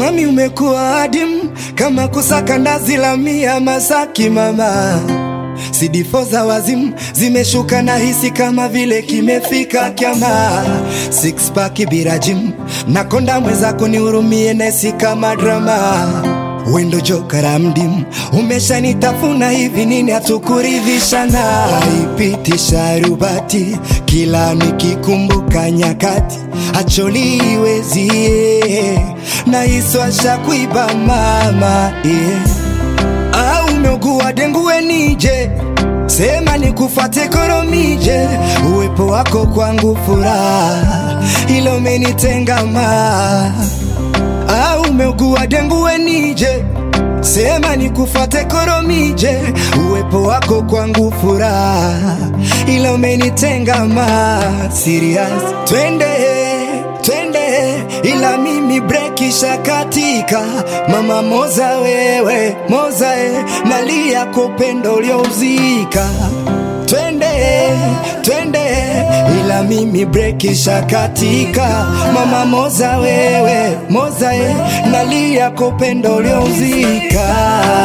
mami, umekuwa adimu kama kusaka ndazi la mia Masaki mama CD4 za wazimu zimeshuka na hisi kama vile kimefika kyama six pack bila gym nakonda mwenzako nihurumie nesi kama drama wendo jokara mdimu umeshanitafuna hivi nini hatukuridhishana haipiti sharubati kila nikikumbuka nyakati acholiwezie na iswasha kuiba mama yeah. au umeugua dengue nije sema nikufate koromije uwepo wako kwangu furaha ilo umenitengama au umeugua dengue nije sema nikufate koromije uwepo wako kwangu furaha ila umenitengama serious twende twende ila mimi breki shakatika mama moza wewe moza e, nalia kwa upendo uliouzika twende twende ila mimi breki shakatika mama moza wewe moza e, nalia kwa upendo uliouzika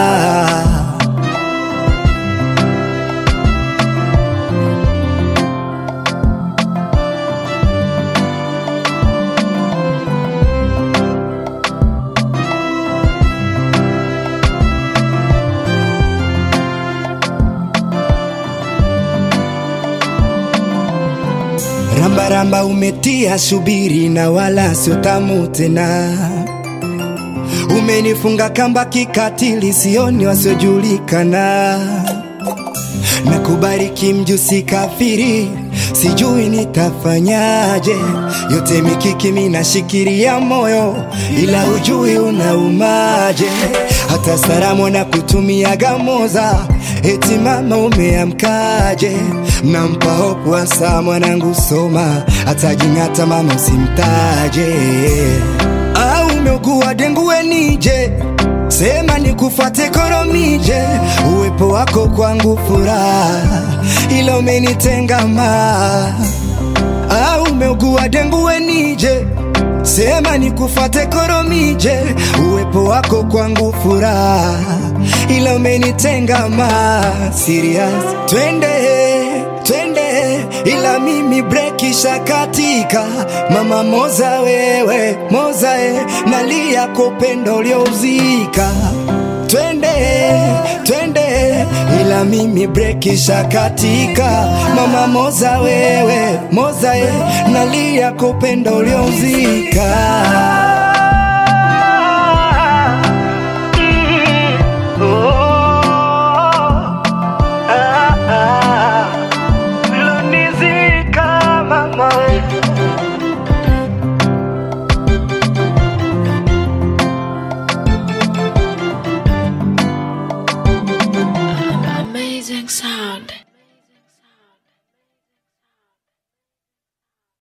rambaramba umetia shubiri na wala sio tamu tena umenifunga kamba kikatili sioni wasiojulikana na kubariki mjusi kafiri sijui nitafanyaje yote mikiki minashikiria moyo ila ujui unaumaje hata salamu na kutumia gamoza eti mama umeamkaje nampa hopu hasa mwanangu soma hata jing'ata mama usimtaje au umeugua dengue nije sema nikufate koromije uwepo wako kwangu furaha ila umenitengama au umeugua dengue nije sema nikufate koromije uwepo wako kwangu furaha ila umenitengama serious twende twende ila mimi breki shakatika mama moza wewe moza e, nalia kwa upendo uliouzika twende twende ila mimi breki shakatika mama moza wewe moza e, nalia kwa upendo uliouzika